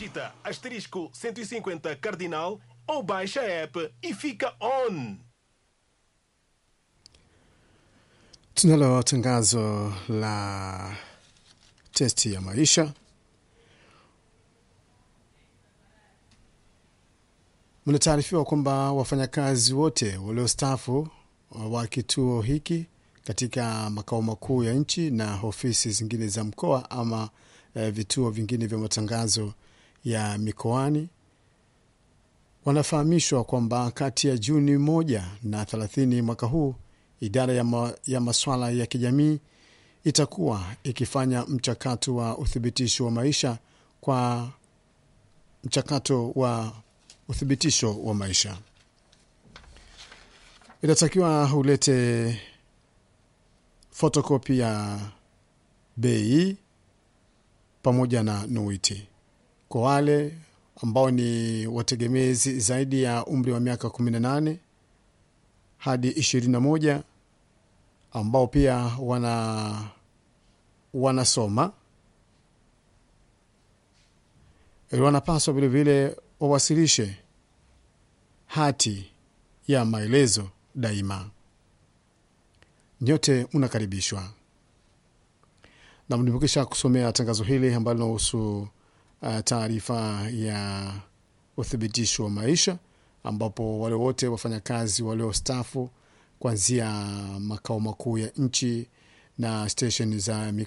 digita asterisco 150 cardinal ou baixa a app e fica on. Tunalo tangazo la testi ya maisha. Mnataarifiwa kwamba wafanyakazi wote waliostaafu wa kituo hiki katika makao makuu ya nchi na ofisi zingine za mkoa ama eh, vituo vingine vya matangazo ya mikoani wanafahamishwa kwamba kati ya Juni moja na 30 mwaka huu idara ya, ma, ya maswala ya kijamii itakuwa ikifanya mchakato wa uthibitisho wa maisha kwa mchakato wa uthibitisho wa maisha inatakiwa ulete fotokopi ya bei pamoja na nuiti kwa wale ambao ni wategemezi zaidi ya umri wa miaka 18 hadi 21 ambao pia wana wanasoma wanapaswa vilevile wawasilishe hati ya maelezo daima. Nyote mnakaribishwa na nimekwisha kusomea tangazo hili ambalo linahusu uh, taarifa ya uthibitisho wa maisha, ambapo wale wote wafanyakazi waliostaafu kuanzia makao makuu ya nchi na stesheni za